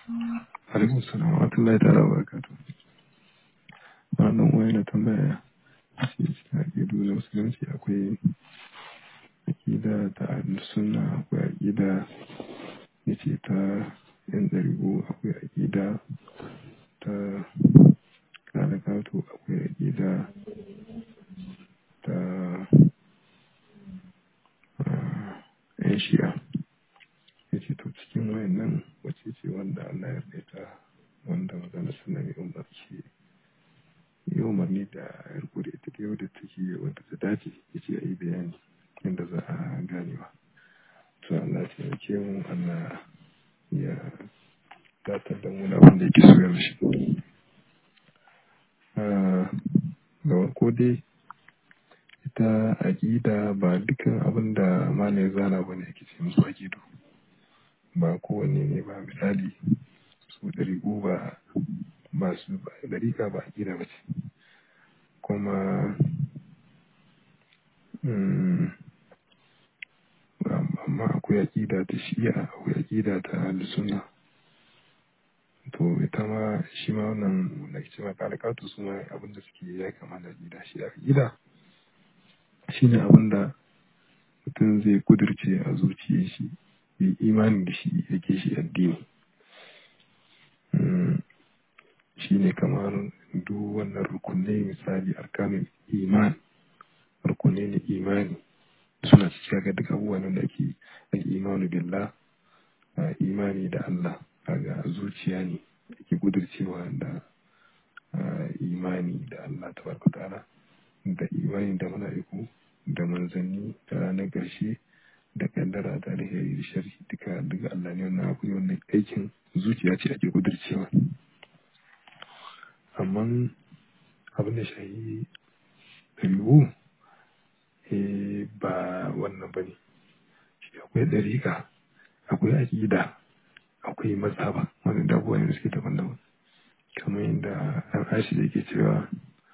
alaikum salam wa rahmatullahi ta'ala wa barakatuh wannan wani na tambaya shi cikin aƙidu na musulunci akwai aƙida ta sunna akwai aƙida ya ce ta yan ɗarigo akwai aƙida ta kalakato akwai aƙida ta yan shi'a ya ce to cikin wayannan wace ce wanda Allah ya rita wanda magana suna mai umarci yi umarni da yarko da ita yau da take wanda ta dace ya ce a yi bayani inda za a ganewa to Allah ya taimake mu Allah ya datar da mu da wanda yake so ya shi ga ko dai ita aƙida ba dukkan abin da malam ya zana bane yake ce musu aƙidu ba kowanne ne ba misali su ɗariƙo ba ba su ba ɗariƙa ba aƙida ba ce kuma amma akwai aƙida ta shi'a akwai aƙida ta suna to ita ma shi ma wannan da ke cewa kalakatu su ma abin da suke ya kama da aƙida shi aƙida shi ne abin da mutum zai kudurce a zuciya shi yi imani da shi yake shi addini shi ne kamar duk wannan rukunai misali arkanin iman rukunai ne imani suna cikin ga duk abubuwan da ake imanu billah imani da Allah kaga zuciya ne ake kudurcewa da imani da Allah tabaraka ta'ala da imani da mala'iku da manzanni da ranar ƙarshe da kaddara da alheri da sharhi duka duka Allah ne wannan abu wannan aikin zuciya ce ake kudurcewa amma abin da shahi ɗari'u ba wannan ba ne shi akwai ɗariƙa akwai aƙida akwai mazhaba wani da abubuwa ne suke daban-daban kamar yadda ɗan ashi da ke cewa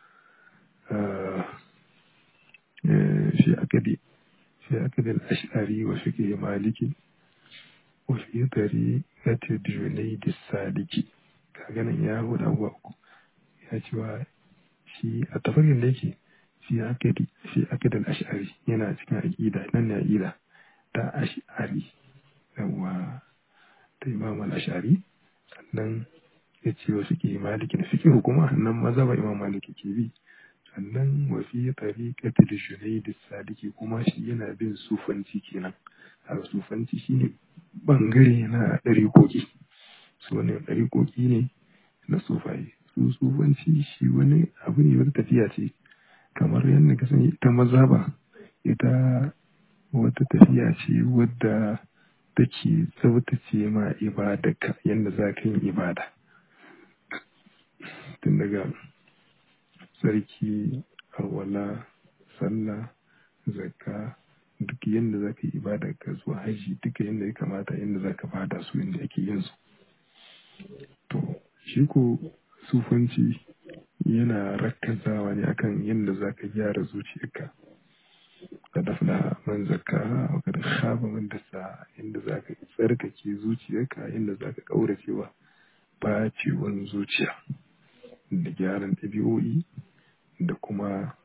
shi akadi في أكد الأشعري وفقه مالكي وفي طريقة جنيد السالكي كأنا يا هو الأول يا شوى في التفرق ليكي في أكد في أكد الأشعري هنا cikin aƙida nan ne aƙida ta ash'ari yawa ta imam al-ash'ari sannan ya ce wa fiqh maliki da fiqh kuma nan mazhaba imam maliki ke bi sannan wafi tariƙatul junaid sadiki kuma shi yana bin sufanci kenan a sufanci shine bangare na ɗariƙoƙi su wani ɗariƙoƙi ne na sufaye su sufanci shi wani abu ne wata tafiya ce kamar yadda ka sani ita maza ba ita wata tafiya ce wadda take tsabtace ma ibadarka yadda za ka yi ibada tun daga tsarki alwala sallah zakka duk yadda za ka yi ibada ka zuwa haji duka yadda ya kamata yadda za ka bada su yadda ake yin su to shi ko sufanci yana rakkazawa ne akan yadda za ka gyara zuciyarka ka dafna man zakka wa ka khaba man dasa yadda za ka tsarkake zuciyarka yadda za ka kauracewa bacewan zuciya da gyaran ɗabi'o'i da kuma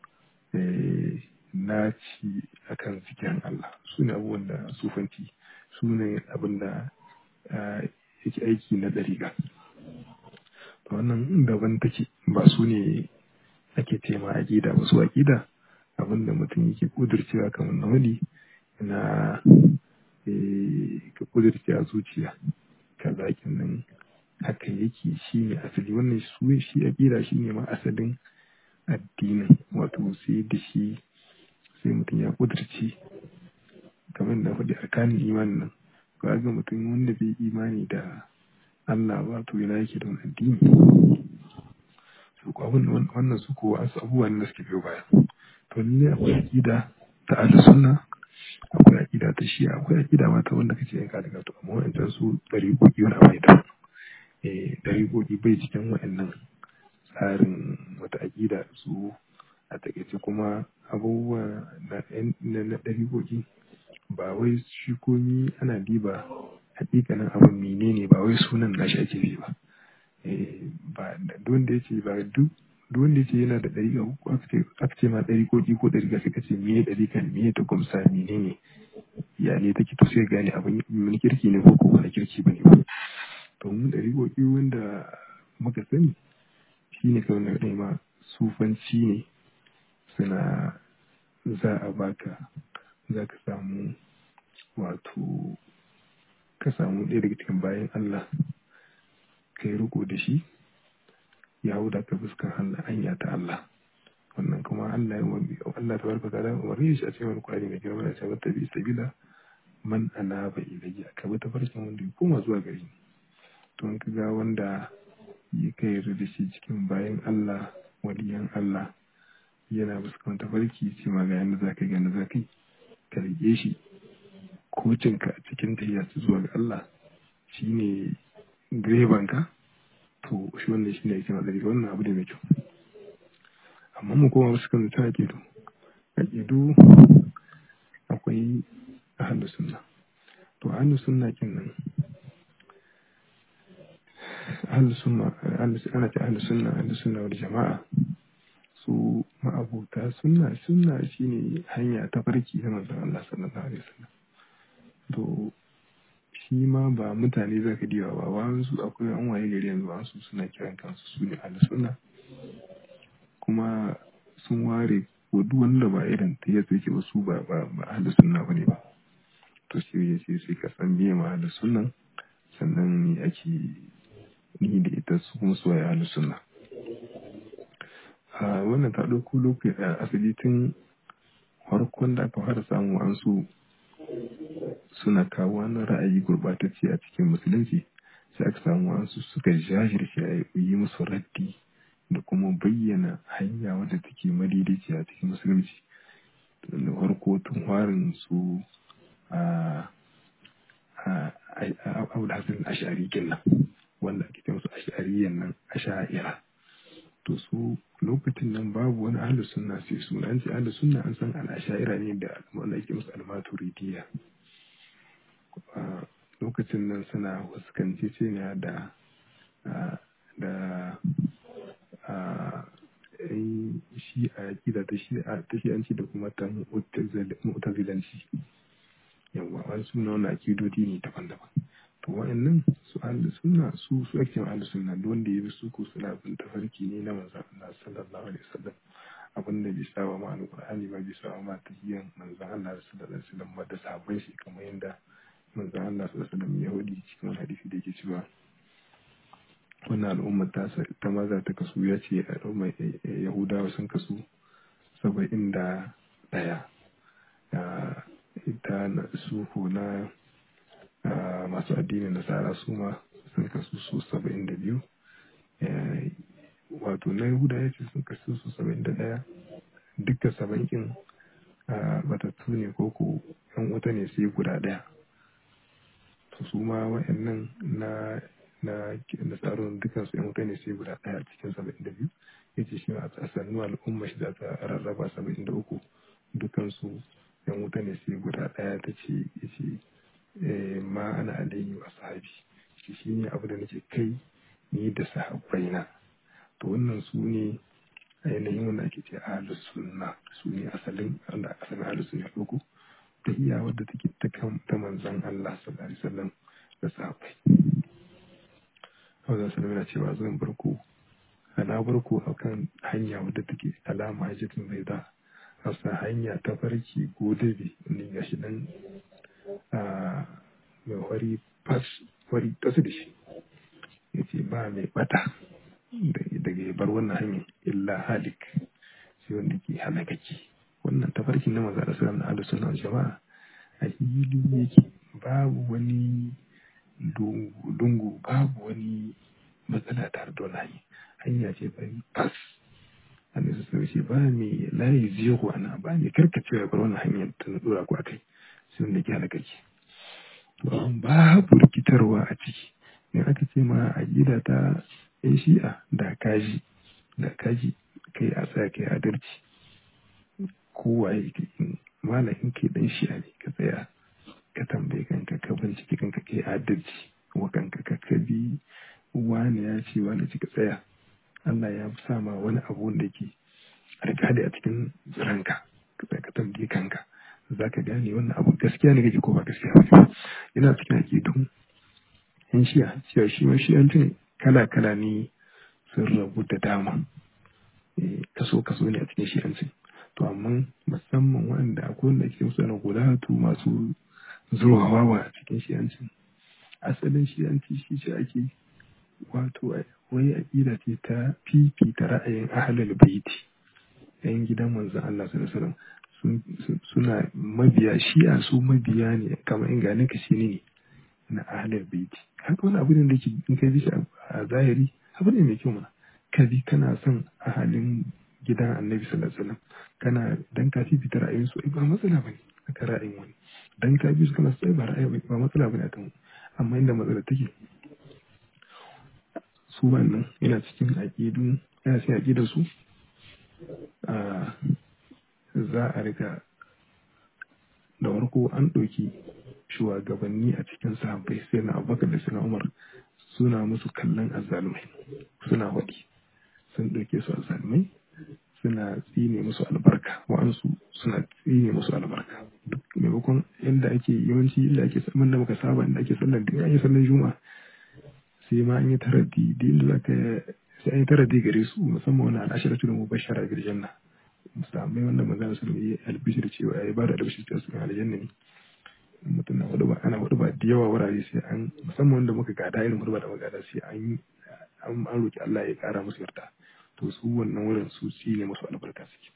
naci akan zikirin Allah su ne abubuwan da sufanci su ne abin da yake aiki na ɗariƙa to wannan daban take ba su ne ake tema aƙida ba su aƙida abin da mutum yake ƙudurcewa kamar na wani na ka ƙudurce a zuciya kaza nan haka yake shi ne asali wannan su shi aƙida shi ne ma asalin addinin wato sai da shi sai mutum ya kudurci kamar da faɗi arkanin imanin nan ba ga mutum wanda bai imani da Allah ba to yana yake da wani addini su ko abin wannan su ko wasu abubuwan da suke biyo baya to ne akwai aqida ta ahlus sunna akwai aqida ta shi'a akwai aqida ma ta wanda kace yanka daga to amma wannan su dariƙoƙi wani abu da eh dariƙoƙi bai cikin wa'annan tsarin wata aƙida su a takaice kuma abubuwa na ɗariƙoƙi ba wai shi komi ana diba hakikanin abin menene ba wai sunan nashi ake bi ba ba duk wanda yace ba duk duk wanda yace yana da ɗariƙa ko aka ce ma ɗariƙoƙi ko ɗariƙa sai ka ce me ɗariƙan me ta kumsa menene ya ne take to sai gane abin wani kirki ne ko ko wani kirki bane ba to mun ɗariƙoƙi wanda muka sani shine kawai na ɗaya ma sufanci ne suna za a baka za ka samu wato ka samu ɗaya daga cikin bayan Allah kai riko da shi ya huda ka fuskar Allah hanya ta Allah wannan kuma Allah ya wani Allah ta barka ta umarni shi a cikin wani kwari mai girma da cewa ta bi sabila man anaba ilayya ka bi ta farkin wanda ya koma zuwa gari ni to in ka ga wanda ya kai da shi cikin bayan Allah waliyan Allah yana fuskan tafarki ce ma ga yanda za ka yi ga za ka yi ka rike shi kocinka a cikin tahiya zuwa ga Allah shine direbanka to shi wannan shine yake madari wannan abu ne mai kyau amma mu koma wasu kan ta aƙidu aƙidu akwai ahlu sunna to ahlu sunna kin nan ahlu sunna ana ta ahlu sunna ahlu sunna wal jama'a su ma'abuta sunna sunna shine hanya ta farki ta manzon Allah sallallahu alaihi wasallam to shi ma ba mutane za ka diwa ba wasu akwai an waye gari yanzu wasu suna kiran kansu su ne suna kuma sun ware ko duk wanda ba irin ta yadda yake ba su ba ba ba ahli sunna bane ba to shi ya ce sai ka san biye ma ahli sunnan sannan ne ake ni da ita su kuma su waye ahli sunna a wannan ta ɗauko lokaci a asali tun farkon da aka fara samu an su suna kawo wani ra'ayi gurɓatacce a cikin musulunci sai aka samu wasu suka jajirce a yi musu raddi da kuma bayyana hanya wadda take madaidaici a cikin musulunci da farko tun warin su a abu da hasan ashari kenan wanda ake ce musu ashariyan nan asha'ira to su lokacin nan babu wani ahlus sunna sai suna an ce ahlus sunna an san al-asha'ira ne da wanda ake musu al-maturidiyya lokacin nan suna fuskanci ce ne da da shi a kida ta shi a tashiyanci da kuma ta mutazilanci yawa wani suna wani akidodi ne daban-daban to wa'annan su ahli sunna su su ake ahli sunna da wanda ya bi su ko suna bin tafarki ne na manzon Allah sallallahu alaihi wasallam abin da bai saba ma alqur'ani ba bai saba ma tahiyan manzon Allah sallallahu alaihi wasallam ba da sahabbai shi kamar yadda manzon Allah sallallahu alaihi wasallam ya hudi cikin hadisi da yake cewa wannan al'ummar ta ta maza ta kasu ya ce al'ummar yahudawa sun kasu saba'in da ɗaya ita na suhu na masu addinin nasara su ma sun kasu su saba'in da biyu wato na yahuda ya ce sun kasu su saba'in da ɗaya dukkan saba'in batattu ne ko ko yan wuta ne sai guda ɗaya to su ma wa'annan na na da tsarin dukkan su yan wuta ne sai guda ɗaya cikin saba'in da biyu ya ce shi a sannu al'umma shi za ta rarraba saba'in da uku dukkan su yan wuta ne sai guda ɗaya ta ce ya ce ma ana alayhi wa sahabi shi shi ne abu da nake kai ni da sahabbai na to wannan su ne ainihin wanda ake ce ahlus sunna su ne asalin wanda asalin ahlus sunna ɗauko ta iya wadda take ta kan ta manzon Allah sallallahu alaihi wasallam da sahabbai Allah sallallahu alaihi cewa zan barko ana barko akan hanya wadda take alama hajjatin bai da hasa hanya ta farki ko dabi ne gashi nan a mai wari fas wari tasu da shi ya ce ba mai bata daga ya bar wannan hanyar illa halik sai wanda ke halakaki wannan tafarkin na maza da sallam na ahlus sunna jama'a a hili yake babu wani dungu babu wani matsala tare da wani hanya ce bari fas annabi sun ce ba mai layi zero ana ba mai karkacewa bar wannan hanyar ta na dora ku akai sai wanda ke halakaki babu rikitarwa a ciki in aka ce ma a gida ta yan shi'a da kaji da kaji kai a tsaya kai adalci kowaye ka in malamin kai dan shi'a ne ka tsaya ka tambaye kanka ka bincike kanka kai adalci wa kanka ka ka bi wani ya ce wani cika tsaya Allah ya sa ma wani abu wanda yake alƙali a cikin ranka ka tambaye kanka za ka gane wannan abu gaskiya ne kake ko ba gaskiya ba yana cikin aƙidun in shi'a cewa shi ma shi'ancin kala kala ne sun rabu da dama kaso kaso ne a cikin shi'ancin to amma musamman waɗanda akwai wanda ke musu na gudatu masu zurwawa a cikin shi'ancin asalin shi'anci shi ce ake wato wai aƙida ce ta fifita ra'ayin ahlul baiti yan gidan manzon Allah sallallahu alaihi wasallam suna mabiya shi'a su mabiya ne kamar in gane ka shi ne na ahlul baiti haka wani abu ne da ke in kai shi a zahiri abu ne mai kyau mana ka bi kana son ahalin gidan annabi sallallahu alaihi wasallam kana dan ka fifita ra'ayin su ba matsala bane aka ra'ayin wani dan ka bi su kana sai ba ra'ayi ba matsala bane akan amma inda matsala take su wannan yana cikin aqidu yana cikin aqidar su a za a riga da farko an ɗauki shugabanni a cikin sahabbai sai na abubakar da suna umar suna musu kallon azzalumai suna waɗi sun ɗauke su azzalumai suna tsine musu albarka wa'ansu suna tsine musu albarka duk maimakon inda ake yawanci inda ake saman da muka saba inda ake sallar da ake sallar juma'a sai ma an yi taraddi da inda zaka sai an yi taraddi gare su musamman wani al'ashiratu da mubashara bil janna musamman wanda manzon sallallahu alaihi wasallam albishir cewa ya bada albishir cewa su aljanna ne mutum na hudu ba ana hudu ba da yawa wurare sai an musamman wanda muka gada irin hudu ba da muka gada sai an an roki Allah ya kara musu yarda to su wannan wurin su ci ne musu albarka suke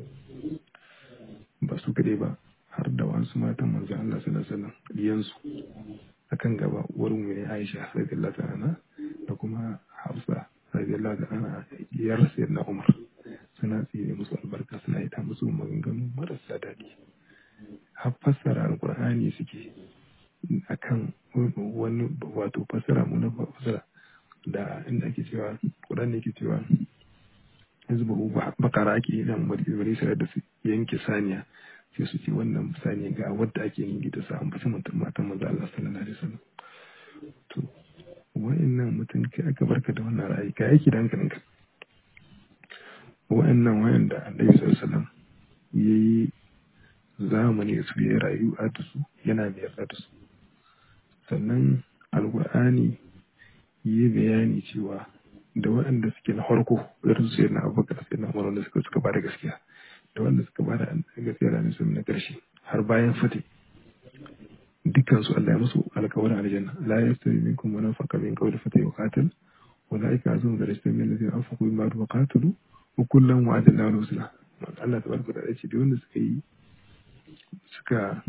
ba su kadai ba har da wasu matan manzo Allah sallallahu alaihi wasallam diyansu akan gaba wurin mu ne Aisha radiyallahu ta'ala da kuma Hafsa radiyallahu ta'ala diyar sayyidina Umar suna tsire musu albarka suna yi ta musu maganganu marasa daɗi har fassara alkur'ani suke akan wani wato fassara mu na fassara da inda ake cewa Qur'ani yake cewa yanzu ba bakara ake yi nan bari sai da su yanke saniya sai su ce wannan saniya ga wadda ake yi da sa an fi mutum matan manzo Allah sallallahu alaihi wasallam to wa'annan mutum kai aka barka da wannan ra'ayi ka yake da hankalinka wa'annan wa'anda annabi sallallahu alaihi wasallam yayi zamani su ya rayu a da su yana da yarda da su sannan alqur'ani yi bayani cewa da waɗanda suke na farko irin su yana abubakar sai na umar wanda suka suka bada gaskiya da wanda suka bada gaskiya da nisan na ƙarshe har bayan fati dukkan su Allah ya musu alƙawarin aljanna la yastawi minkum man anfaqa min qawli fati wa qatal ulaika azum darajatan min alladhina anfaqu min ba'd wa qatalu wa kullan wa'ada Allahu husna Allah tabaraka da ce da wanda suka yi suka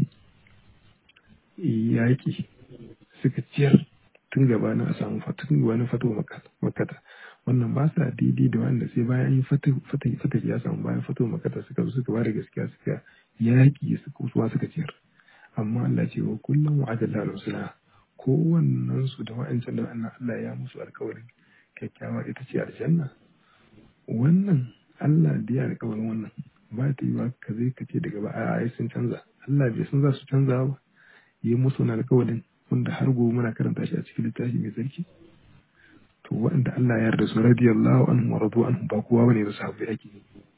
yaki suka ciyar tun gabanin a samu tun gabanin fatuwa makata wannan ba sa daidai da wanda sai bayan yi fata ya samu bayan fatuwa makata suka zo suka bada gaskiya suka yaƙi suka kusuwa suka ciyar amma Allah ce wa kullum wa adalla al-husna kowannen su da wa'ancan da wannan Allah ya musu alƙawarin kyakkyawa ita ce aljanna wannan Allah da ya alƙawarin wannan ba ta yi ba ka zai ka ce daga ba a sun canza Allah bai san za su canza ba yi musu na alƙawarin wanda har gobe muna karanta shi a cikin littafi mai tsarki to waɗanda Allah ya yarda su radiyallahu anhu wa radu anhu ba kowa bane da sahabbai ake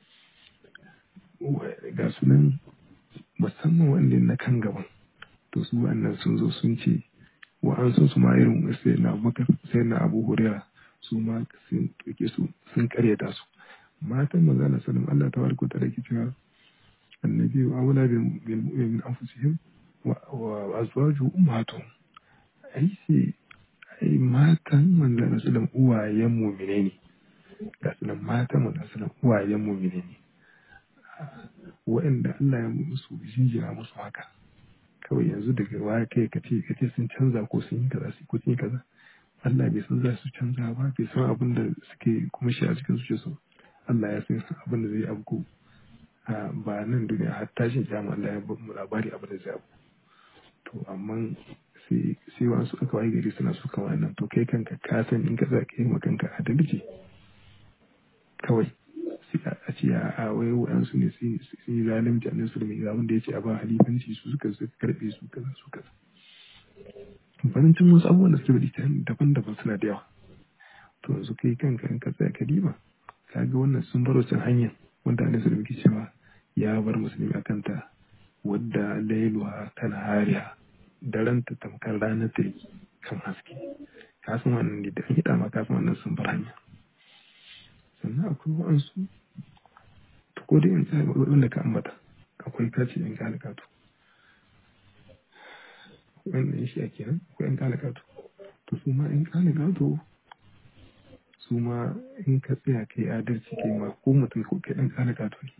ga sunan musamman wanda na kan gaban to su wannan sun zo sun ce wa an sun su ma irin sai na Abubakar sai na Abu Hurairah su ma sun tuke su sun karyata su matan manzo Allah sallallahu Allah tabaraka ta rake cewa annabi wa aula bil mu'min anfusihim wa azwaju ummatuhum ai sai ai matan manzon sallam uwayen mu'mine ne ga sunan matan manzon sallam uwayen mu'mine ne wa'anda Allah ya musu jinjira musu haka kawai yanzu daga waya kai ka ce ka ce sun canza ko sun yi kaza ko sun yi kaza Allah bai san za su canza ba bai san abin da suke kuma shi a cikin zuciyarsu Allah ya san abin da zai abu ba nan duniya har tashin kiyama Allah ya mu labari abin da zai abu to amma sai sai wasu aka wayi gari suna so kawai nan to kai kanka ka san in ka za ka yi ma kanka adalci kawai sai a ce a wai waɗansu ne sun yi zalunci a nasu da mai abin da ya ce a ba halifanci su suka suka karɓe su kaza su kaza banancin wasu abubuwan da suke bari ta daban-daban suna da yawa to yanzu kai kanka in ka tsaya ka diba ka ga wannan sun baro can hanyar wanda a nasu da muke cewa ya bar musulmi a kanta wadda lailuha kan hariya daren ta tamkar ranar ta kan haske ka san wannan ne da an hida ma ka san wannan sun bar hanya sannan akwai wa'ansu to ko dai in tsaya wanda ka ambata akwai kace in ka halakatu wannan shi ake nan akwai in ka halakatu to su ma in ka halakatu su ma in ka tsaya kai adalci kai ma ko mutum ko kai dan ka halakatu ne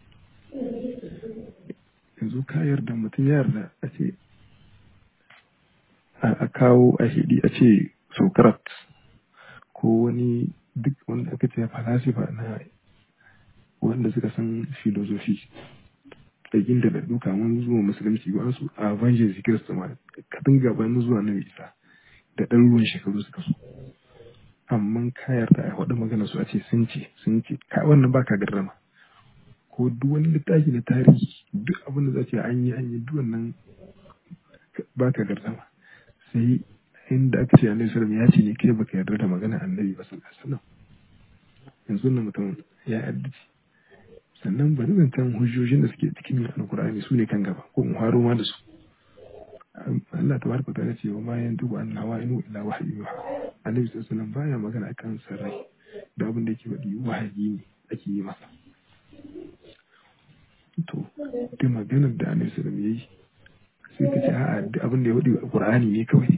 yanzu ka yarda mutum ya yarda a ce a kawo a hidi a ce socrates ko wani duk wanda aka ce falasifa na wanda suka san filosofi da inda da duka mun zuwa musulunci ba su a evangelist kirista ma kadin gabanin zuwa na isa da ɗan ruwan shekaru suka so amma ka yarda a faɗi magana su a ce sun ce sun ce ka wannan baka garrama ko duk wani littafi na tarihi duk abin da za ce an yi an yi duk wannan baka garrama sai inda aka ce annabi sallallahu ya ce ne kai baka yarda da magana annabi ba sallallahu alaihi wasallam yanzu nan mutum ya yarda sannan bari zantan hujjojin da suke cikin alkur'ani su ne kan gaba ko in haro ma da su Allah tabaraka ta ce wa ma yanzu an hawa inu illa wahyi yuha annabi sallallahu alaihi wasallam baya magana akan sarrai da abin da yake faɗi wahayi ne ake yi masa to duk maganar da annabi sallallahu alaihi wasallam yayi sai ka ce a'a duk abin da ya faɗi alkur'ani ne kawai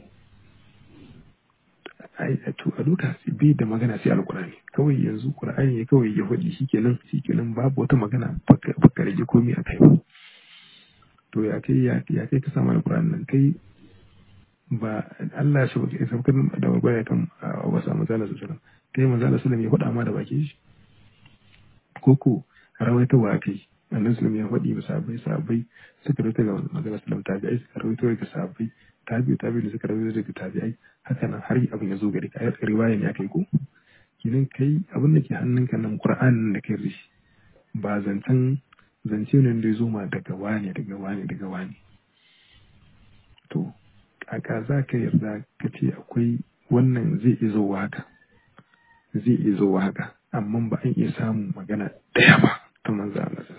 to a duka bai da magana sai alkurani kawai yanzu qur'ani ne kawai ya faɗi shikenan shikenan babu wata magana baka rage komai a kai ba to ya kai ya kai ka samu alkurani nan kai ba Allah ya sauke saukar da magana kan wasu manzala sallallahu kai manzala sallallahu ya faɗa ma da baki shi koko rawaita wa kai annabi sallallahu ya faɗi ba sabai sabai suka rawaita ga manzala sallallahu tabi'ai suka rawaita ga sabai tabi'u tabi'u da suka rawaita daga tabi'ai haka nan har abin ya zo gari ka riwaya ne akai ko kidan kai abin da ke hannunka nan qur'anin da kai rishi ba zancen zance ne da ya zo ma daga wani daga wani daga wani to kaka za ka yarda ka ce akwai wannan zai iya zo haka zai iya zo haka amma ba an iya samun magana ɗaya ba ta manzo Allah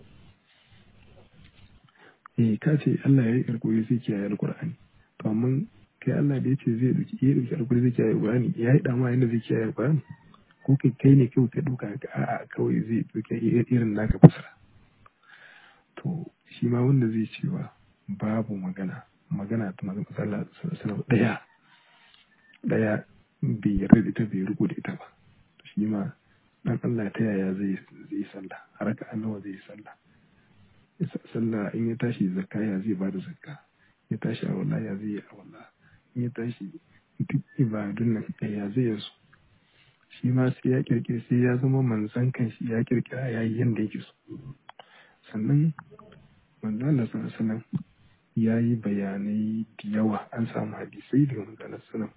eh ka ce Allah ya yi alƙawari zai kiyaye alƙur'ani to amma kai Allah da ya ce zai dauki ya dauki alƙawari zai kiyaye alƙur'ani ya yi dama yadda zai kiyaye alƙur'ani ko kai kai ne kawai ka duka ka a'a kawai zai dauki irin naka fasara to shi ma wanda zai cewa babu magana magana ta manzon Allah sallallahu daya daya bai yarda da ita bai riko da ita ba shi ma dan Allah ta yaya zai zai sallah haraka annawa zai sallah sallah in ya tashi zakka ya zai bada zakka ya tashi a wala ya zai yi a wala in ya tashi duk ibadun nan ya zai yasu shi ma sai ya kirkira sai ya zama manzan kan shi ya kirkira ya yi yadda yake so sannan manzo Allah sallallahu alaihi ya yi bayanai da yawa an samu hadisai daga manzo Allah sallallahu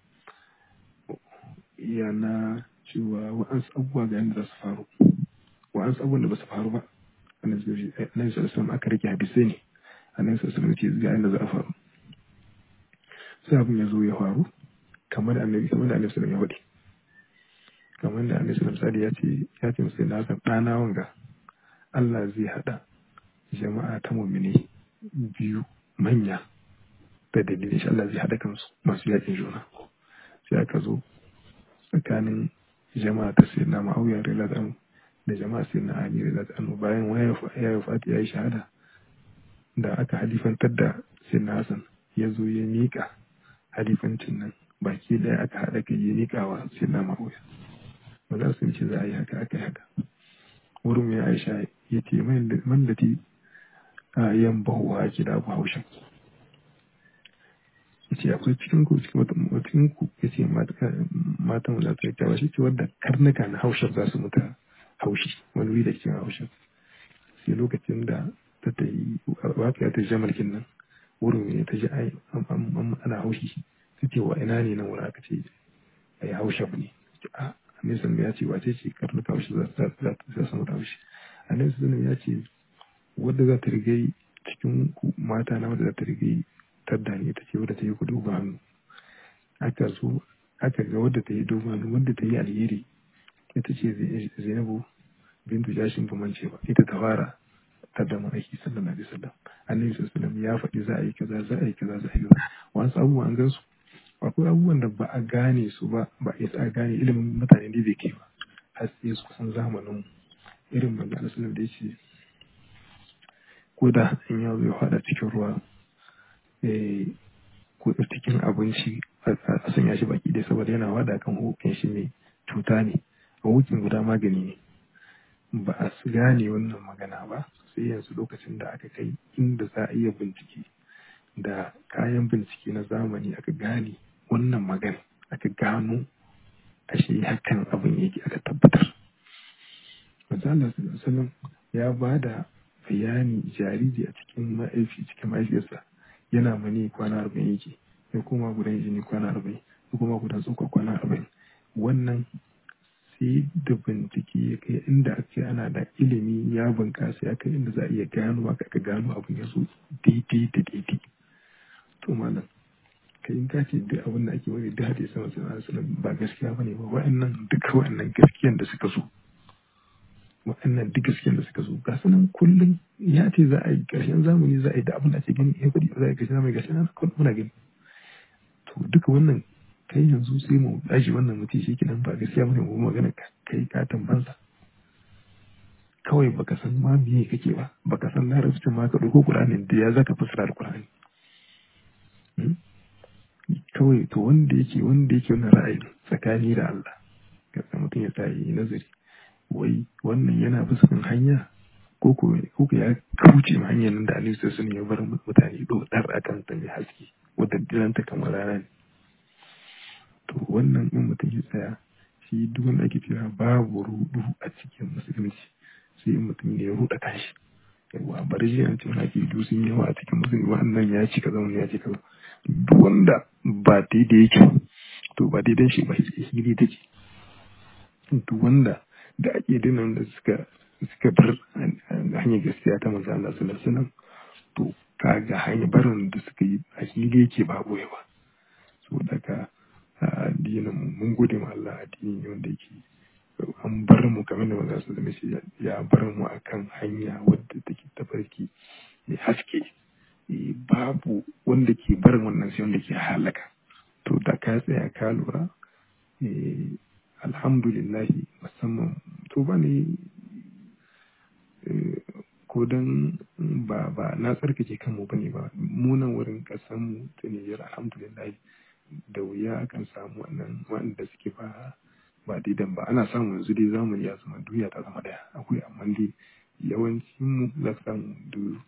ya na cewa wa'ansu abubuwa ga yadda za su faru wa'ansu abubuwan da ba su faru ba annabi sallallahu alaihi aka rike hadisai ne annabi sallallahu alaihi ce ga yadda za a faru sai abin ya zo ya faru kamar annabi kamar da annabi sallallahu alaihi ya faɗi kamar da annabi sallallahu alaihi ya ce ya ce musu na san ɗana wanga Allah zai haɗa jama'a ta mu'mini biyu manya da dalilin shi Allah zai haɗa kansu masu yakin juna sai aka zo tsakanin jama'a ta sayyidina ma'auya radiyallahu anhu da jama'a sayyidina ali radiyallahu anhu bayan waya ya fati ya yi shahada da aka halifantar da sayyidina hasan ya zo ya miƙa halifancin nan baki ɗaya aka haɗa kai ya miƙa wa sayyidina ma'auya ba za su ce za a yi haka aka yi haka wurin ya aisha ya ce mallati a yan bahuwa ke da abu haushin ya ce akwai cikin ku cikin ku ya ce matan za su yi kyawa shi ce wadda karnuka na haushin za su mutu haushi wani wuri da cikin haushin sai lokacin da ta ta yi waƙiya ta ji mulkin nan wurin ne ta ji ana haushi ta ce wa ina ne nan wurin aka ce ai haushin ne a annabi sallallahu ya ce wace ce karnuka wasu za za su mutu shi annabi sallallahu ya ce wadda za ta rigai cikin mata na wadda za ta rigai tadda ne ta ce wadda ta yi kudu ba hannu aka so aka ga wadda ta yi dogon hannu wadda ta yi alheri ita ce zainabu bintu jashin bumance ba ita ta fara tadda ma'aiki sallallahu alaihi wasallam annabi sallallahu ya faɗi za a yi kaza za a yi kaza za a yi kaza wasu abubuwan gan su akwai abubuwan da ba a gane su ba ba a isa a gane ilimin mutane ne bai kai ba har sai su kusan zamanin irin manzo Allah sallallahu da yace ko da in ya zo ya fada cikin ruwa eh ko cikin abinci a sanya shi baki dai saboda yana wada kan hukin shi ne cuta ne a hukin guda magani ne ba a gane wannan magana ba sai yanzu lokacin da aka kai inda za a iya bincike da kayan bincike na zamani aka gane wannan magana aka gano ashe hakan abin yake aka tabbatar Allah sallallahu ya ba da bayani jariri a cikin ma'aifi cikin mahaifiyarsa yana mani kwana arba'in yake ya koma gudan jini kwana arba'in ya koma gudan tsoka kwana arba'in wannan sai da bincike ya kai inda ake ana da ilimi ya bunkasa ya kai inda za a iya gano aka ka gano abin ya zo daidai da daidai to malam kai in ka ce duk abin da ake wani da hadisi sama sai ba gaskiya bane ba wa'annan duka wa'annan gaskiyan da suka zo waɗannan duk gaskiyar da suka zo ga sunan kullum ya ce za a yi ƙarshen zamani za a yi da abin da ake gani ya faɗi za a yi ƙarshen zamani gashi nan kawai muna gani to duka wannan kai yanzu sai mu dashi wannan mutum shi kenan ba gaskiya bane mu magana kai ka tambansa kawai baka san ma me kake ba baka san larabcin ma ka ɗauko Qur'anin da ya zaka fassara Qur'ani kawai to wanda yake wanda yake wannan ra'ayi tsakani da Allah ka mutum ya tsaye nazari wai wannan yana fuskan hanya ko ko ya kauce ma hanyar nan da Aliyu sun ya bar mutane dodar a kan ta mai haske wadda diranta kamar rana ne to wannan in mutum ya tsaya shi duk wanda ake cewa babu rudu a cikin musulunci sai in mutum ya ruda kanshi yawa bari shi an cin ake du sun yawa a cikin musulunci wannan ya ci kaza wannan ya ci kaza duk wanda ba daidai yake to ba daidai shi ba hili take duk wanda da ake dinan da suka suka bar hanyar gaskiya ta manzo Allah sallallahu alaihi wasallam to kaga hanyar barin da suka yi a hili yake ba boye ba so daga addinin mun gode ma Allah addini ne wanda yake an bar mu kamar da manzo sallallahu alaihi wasallam ya bar mu akan hanya wadda take tafarki mai haske babu wanda ke barin wannan sai wanda ke halaka to da ka tsaya ka lura alhamdulillahi musamman to ba ne ko don ba ba na tsarkake kanmu ba ne ba munan wurin kasanmu ta niyyar alhamdulillahi da wuya akan samu wannan wanda suke ba ba daidan ba ana samu yanzu dai zamani ya zama duniya ta zama daya akwai amma dai yawancin mu za su samu duk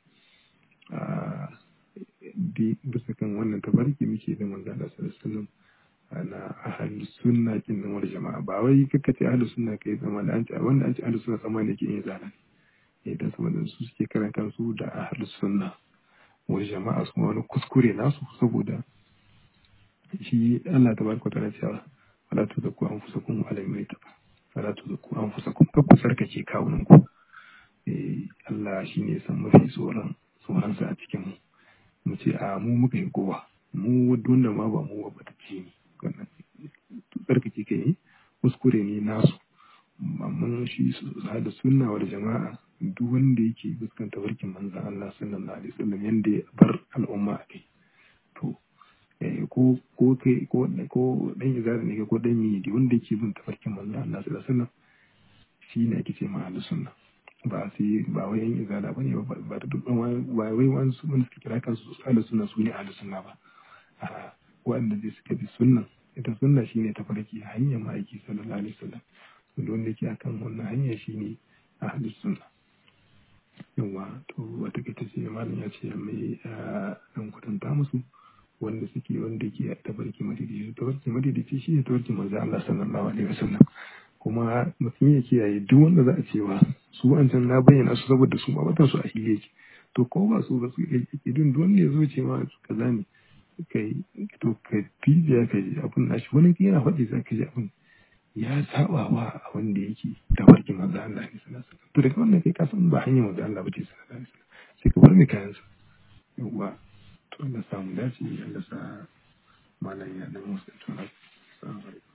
bisa kan wannan tabarki muke da manzo Allah sallallahu alaihi wasallam na ahli sunna kin nan wal jama'a ba wai kaka ce ahli sunna kai zama da an ce wanda an ce ahli sunna sama ne ke yin zalal eh dan saboda su suke karan kansu da ahli sunna wal jama'a su wani kuskure nasu saboda shi Allah tabaraka ta'ala cewa wala tuzakku anfusakum ala mayta wala tuzakku anfusakum kakku sarkace kawunan ku eh Allah shine san mafi tsoron tsoron sa a cikin mu mu ce a mu muka yi kowa mu wanda ma ba mu ba ta ce ni wannan tsarkake kai kuskure ne nasu amma shi da sunna wa da jama'a duk wanda yake fuskanta barkin manzan Allah sallallahu alaihi wasallam yanda ya bar al'umma a kai to ko ko kai ko ko dan izara ne ko dan yi wanda yake bin tafarkin manzan Allah sallallahu alaihi wasallam shi ne ake ce ma ahlus sunna ba sai ba wai yan izala bane ba ba da duk ba wai wani su wanda suke kira kansu ahlus sunna su ne ahlus sunna ba a wanda zai suka bi sunnan ita sunna shine tafarki hanyar ma'aiki sallallahu alaihi wasallam wanda wanda yake akan wannan hanya shine ahlus sunna yawa to wata kaita ce malam ya ce mai dan kudanta musu wanda suke wanda ke tafarki madidi tafarki madidi shi ne tafarki manzo Allah sallallahu alaihi wasallam kuma mutum ya kiyaye duk wanda za a cewa su wancan na bayyana su saboda su ma su a hile yake to ko ba su ba su yake duk wanda ya zo ce ma kaza ne kai to ka bibiya ka ji abin nashi wani yana faɗi za ka ji abin ya saba wa abin da yake tafarkin manzo Allah ne sallallahu alaihi wasallam to daga wannan kai ka san ba hanyar manzo Allah bace sallallahu alaihi wasallam sai ka bar mai kayan sa yawa to Allah samu dace Allah sa malam ya dan musu to assalamu alaikum